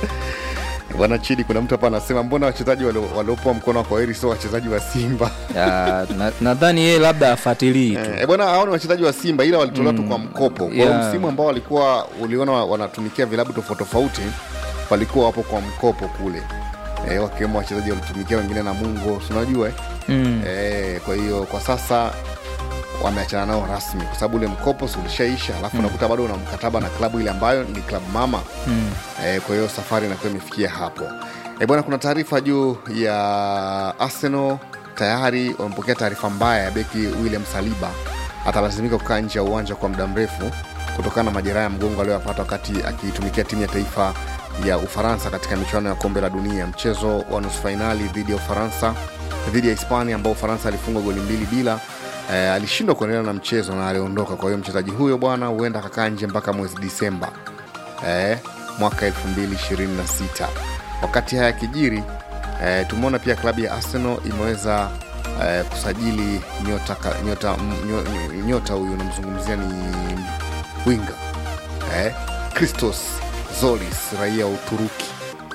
Bwana Chidi, kuna mtu hapa anasema mbona wachezaji walio- waliopewa mkono wa kwaheri sio wachezaji wa Simba? Ya, na- nadhani yeye labda afuatilii tu Eh, bwana hao ni wachezaji wa Simba ila walitolewa tu kwa mkopo. Kwa hiyo Yeah. msimu ambao walikuwa uliona wa- wanatumikia vilabu tofauti tofauti walikuwa wapo kwa mkopo kule. Eh, wakiwemo wachezaji walitumikia wengine na Mungo, si unajua eh? mm. Eh, kwa hiyo kwa sasa wameachana nao rasmi kwa sababu ule mkopo si ulishaisha, alafu unakuta bado una mkataba na klabu ile ambayo ni klabu mama Mm. eh, kwa hiyo safari inakuwa imefikia hapo eh, bwana. Kuna taarifa juu ya Arsenal tayari wamepokea taarifa mbaya ya beki William Saliba atalazimika kukaa nje ya uwanja kwa muda mrefu kutokana na majeraha ya mgongo aliyoyapata wakati akiitumikia timu ya taifa ya Ufaransa katika michuano ya kombe la dunia, mchezo wa nusu fainali dhidi ya Ufaransa dhidi ya Hispania ambao Ufaransa alifungwa goli mbili bila. Eh, alishindwa kuendelea na mchezo na aliondoka. Kwa hiyo mchezaji huyo bwana huenda akakaa nje mpaka mwezi Disemba eh, mwaka 2026. Wakati haya yakijiri, eh, tumeona pia klabu ya Arsenal imeweza eh, kusajili nyota ka- nyota m- nyo- nyota huyu unamzungumzia ni winga eh, Christos Zolis raia wa Uturuki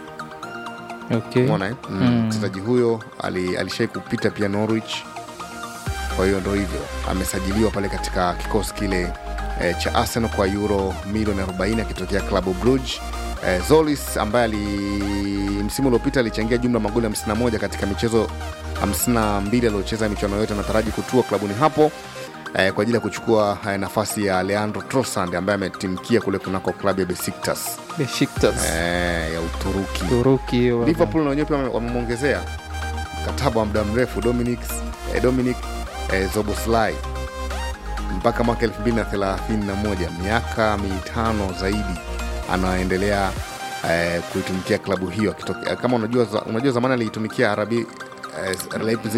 okay. Umeona, eh? Mm, Mm. mchezaji huyo ali, alishai kupita pia Norwich. Kwa hiyo ndo hivyo amesajiliwa pale katika kikosi kile eh, cha Arsenal kwa euro milioni 40 akitokea klabu Brugge. Eh, Zolis ambaye ali msimu uliopita alichangia jumla magoli 51 katika michezo 52 aliyocheza michuano yote, anataraji kutua klabuni hapo eh, kwa ajili ya kuchukua eh, nafasi ya Leandro Trossard ambaye ametimkia kule kunako klabu ya Besiktas Besiktas eh, ya Uturuki. Turuki hiyo. Liverpool na wenyewe pia wame- wamemwongezea mkataba wa muda mrefu Dominic, eh, Dominic eh, Zoboslai mpaka mwaka 2031 miaka mitano zaidi anaendelea eh, kuitumikia klabu hiyo akitoke- kama unajua, za- unajua zamani aliitumikia RB eh, Leipzig